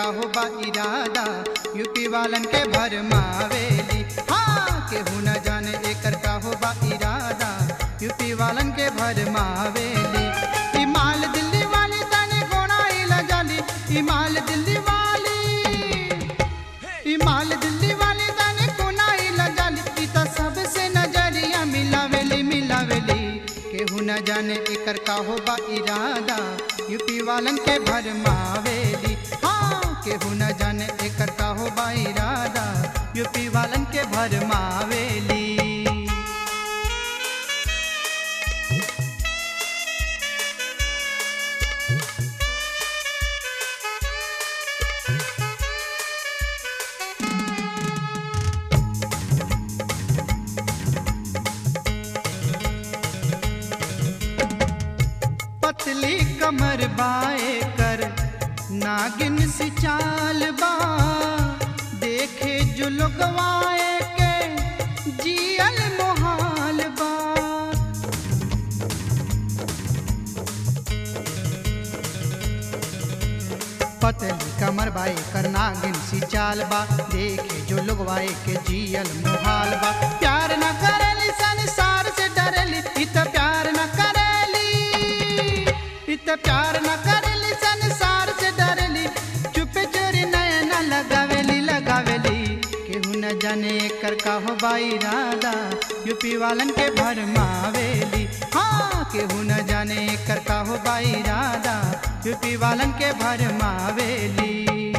हो बा इरादा यूपी वालन के भरमावेली हाँ केहू न जाने एकर का हो बा इरादा यूपी वालन के भरमावेली ई माल दिल्ली वाली तने गोना इला जाली ई माल दिल्ली वाली ई माल दिल्ली वाली तने कोना इला जाली ई त सबसे नजरिया मिलावेली मिलावेली केहू न जाने एकर का हो बा इरादा यूपी वालन के भरमावेली हाँ केहू न जाने एकर का हो बा इरादा यूपी वालन के भरमावेली पतली कमर बाए कर नागिन सी चाल बा देखे जो लोगवाए के जियल मोहाल बा पतली कमर बाए कर नागिन सी चाल बा देखे जो लोगवाए के जियल मोहाल बा प्यार न करेली संसार से डरेली इत प्यार न करेली इत प्यार न करेली संसार से डरेली चुप चोरी नयन लगावेली लगावेली केहू न जाने एकर का हो बाई राधा यूपी वालन के भरमावेली हाँ केहू न जाने एकर का हो बाई राधा यूपी वालन के भरमावेली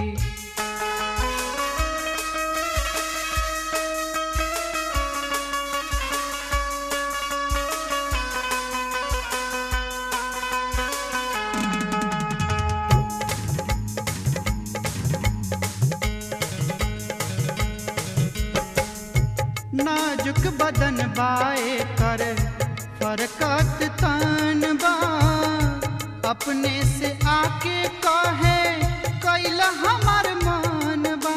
नाजुक बदन बाए कर फरकत तन बा अपने से आके कहे कैला हमार मन बा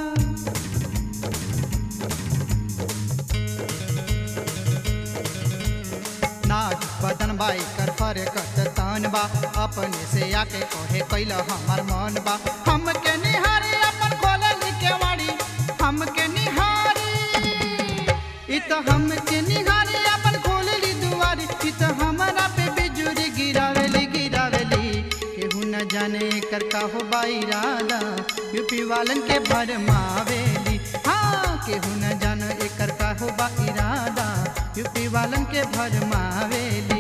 नाजुक बदन बाई कर फरकत तन बा अपने से आके कहे कैला हमार मन बा हमके निहारी अपन खोलली केवाड़ी हमके निहारी इ त हमके निहारी अपन खोलली दुआरी इ त हमरा पे बिजुरी गिरावेली गिरावेली केहू न जाने एकर का हो बाई राधा यूपी वालन के भरमावेली हाँ केहू न जाने एकर का हो बाई राधा यूपी वालन के भरमावेली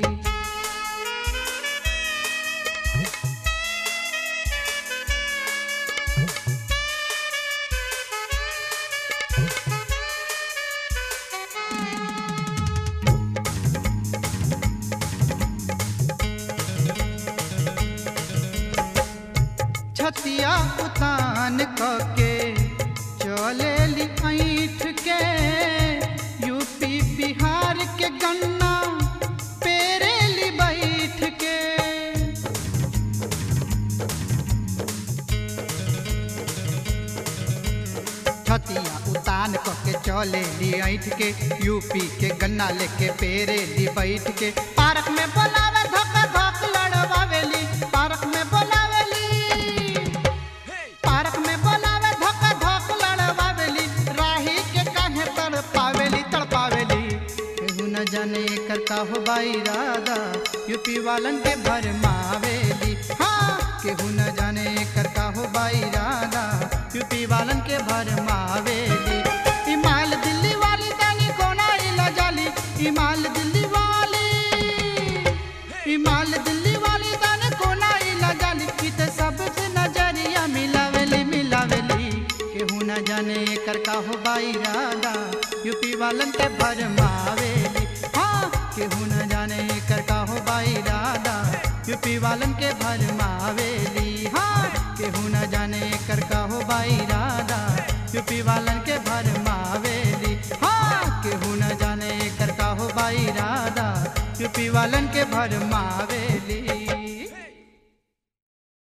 छतिया उतान के चलेली ऐठ के यूपी बिहार के गन्ना पेरेली बैठ के छतिया उतान के चलेली ऐठ के यूपी के गन्ना लेके पेरेली बैठ के पार्क में बोलावे धक धक लड़वावेली पार्क में बोलावेली पार्क में बोलावे धक धक लड़वावेली राही के काहे तड़पावेली तड़पावेली केहू न जाने एकर का हो बाई राधा यूपी वालन के भरमावेली हाँ केहू न जाने एकर का हो बाई राधा यूपी वालन के भरमावेली ई माल दिल्ली वाली तानी कोना इला जाली ई माल दिल्ली वाली ई माल दिल्ली वाली ताने कोना इला जाली ई त सबसे नजरिया मिलावेली मिलावेली केहू न जाने एकर का हो बाई राधा यूपी वालन के भरमावेली हाँ केहू न जाने एकर का हो बाई राधा यूपी वालन के भरमावेली हाँ केहू न जाने एकर का हो बाई राधा यूपी वालन के भरमावेली हाँ केहू न जाने एकर का हो बाई राधा यूपी वालन के भरमावेली